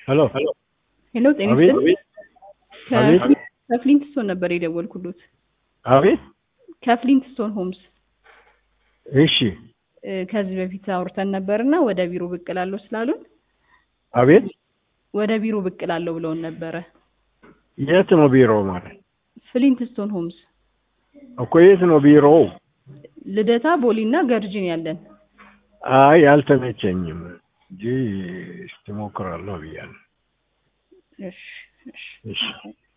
ሄሎ ሄሎ ጤና አቤት ይስጥልኝ። አቤት ከፍሊ- ከፍሊንትስቶን ነበር የደወልኩሎት። አቤት ከፍሊንትስቶን ሆምስ እሺ እ፣ ከዚህ በፊት አውርተን ነበርና ወደ ቢሮ ብቅ እላለሁ ስላሉን አቤት ወደ ቢሮ ብቅ እላለሁ ብለውን ነበረ። የት ነው ቢሮ ማለት ፍሊንትስቶን ሆምስ እኮ የት ነው ቢሮው ልደታ፣ ቦሊና ገርጂን ያለን አይ አልተመቸኝም እንጂ እስቲ ሞክራለሁ ብያለሁ እሺ እሺ እሺ